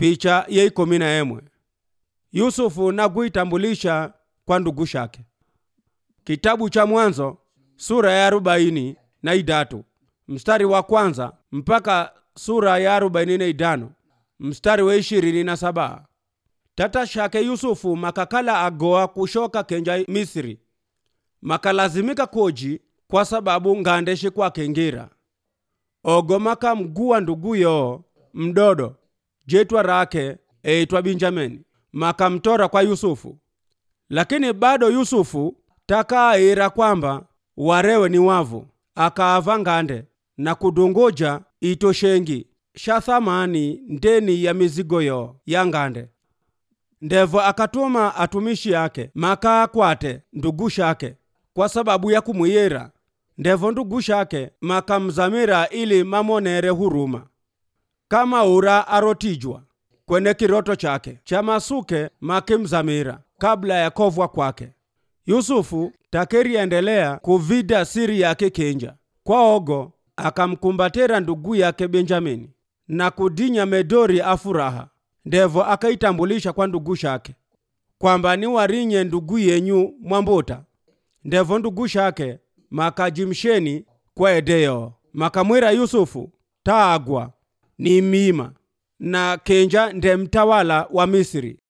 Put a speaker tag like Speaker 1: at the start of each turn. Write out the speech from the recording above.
Speaker 1: picha ye ikumi na emwe yusufu nakuitambulisha kwa ndugu shake kitabu cha mwanzo sura ya arobaini na idatu mstari wa kwanza mpaka sura ya arobaini na idano mstari wa ishirini na saba tata shake yusufu makakala agoa kushoka kenja misri makalazimika koji kwa sababu ngandeshe kwake ngira ogo makamguwa nduguyo mdodo jetwa rake eitwa benjamini makamtora kwa yusufu lakini bado yusufu takaira kwamba warewe ni wavu akaava ngande na kudunguja itoshengi sha thamani ndeni ya mizigo yo ya ngande ndevo akatuma atumishi yake makaakwate ndugu shake kwa sababu ya kumwiyera ndevo ndugu shake makamzamira ili mamonere huruma kama ura arotijwa kwene kiroto chake cha masuke makimzamira kabla ya kovwa kwake yusufu takeriendelea kuvida siri yake kenja kwa ogo akamkumbatera ndugu yake benjamini na kudinya medori afuraha ndevo akaitambulisha kwa ndugu shake kwamba ni warinye ndugu yenyu mwambota ndevo ndugu shake makajimsheni kwa edeyo makamwira yusufu taagwa ni mima na kenja nde mtawala wa misri